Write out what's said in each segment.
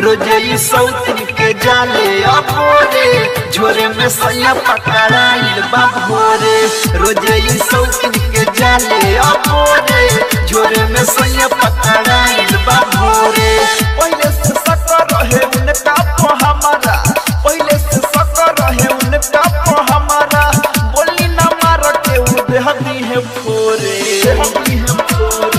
रोजे सौतन के जाले अबोरे झोरे में सैया पकड़ाइल बा भोरे रोजे सौतन के जाले अबोरे झोरे में सैया पकड़ाइल बा भोरे पहले से सकर रहे उनका पो हमारा पहले से सकर रहे उनका पो हमारा बोली ना मार के उ देहती है फोरे देहती है फोरे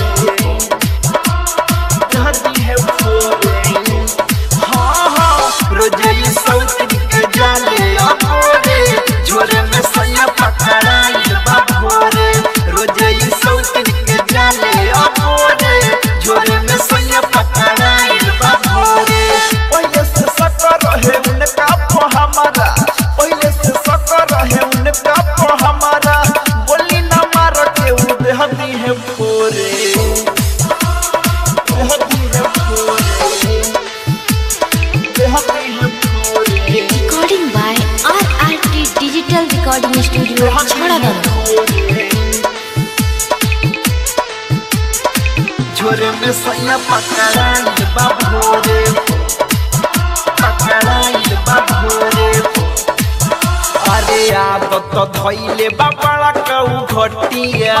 देहती है फोरे हाँ हाँ रोजे सौतन के जाले अबोरे झोरे में सैया पकड़ाइल बा भोरे रोजे सौतन के जाले अबोरे झोरे में सैया पकड़ाइल बा भोरे पहले से सकर रहे उनका पो हमारा पहले से सकर रहे उनका पो हमारा बोली ना मार के उ देहती है फोरे देहती है फोरे देहती है फोरे Recording by RRT Digital Recording Studio, Chhadagam. झोरे में सैया पकड़ाइल बा भोरे पकड़ाइल बा भोरे अरे आदत धैले बा बड़ा कऊ घटिया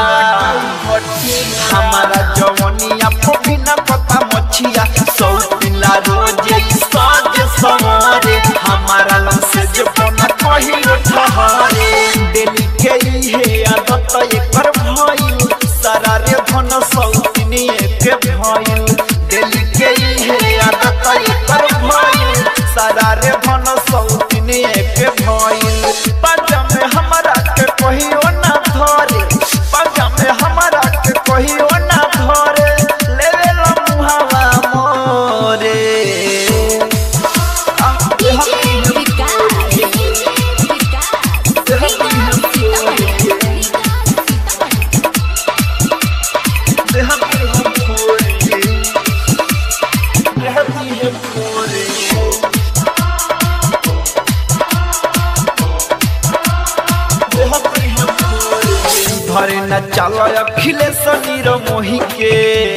हमारा जवनिया फोफिना पता मछिया सौ पिला रोजे सज सवारे हमारा लंसे जो पना कही ठहरे डेली के इहे आदत एकर भइल सारा रे धन सौतिनी के भइल डेली के इहे आदत एकर भइल सारा रे धन सौतिनी के भइल पाजा में हमरा के कहियो ना धरे पाजा में हमरा के कहियो ना धरे लेवे ला मुहावा मोरे आ, देहती है देहती है देहती है फोरे देहती है फोरे धरे न चलो अखिलेश नीर मोही के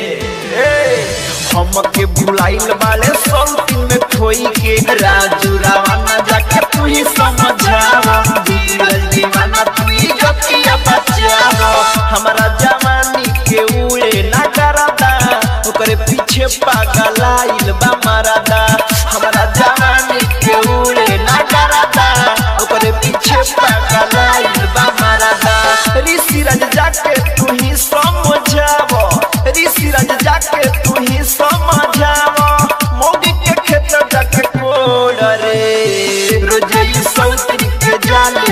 हम के बुलाइल वाले सौतीन में खोई के राजू रावना जाके तू ही समझावा धीरज दीवाना तू ही जतिया बचावा हमारा जवानी के उड़े ना करादा ओकरे पीछे पागल आइल बा मारादा हमारा जवानी के उड़े ना करादा ओकरे पीछे पागल आइल बा मारादा ऋषि राज जाके तू ही समझावो ऋषि राज जाके तू ही समझावो मोगी के खेत जाके कोड़ रे रोजे सौतरी के जाले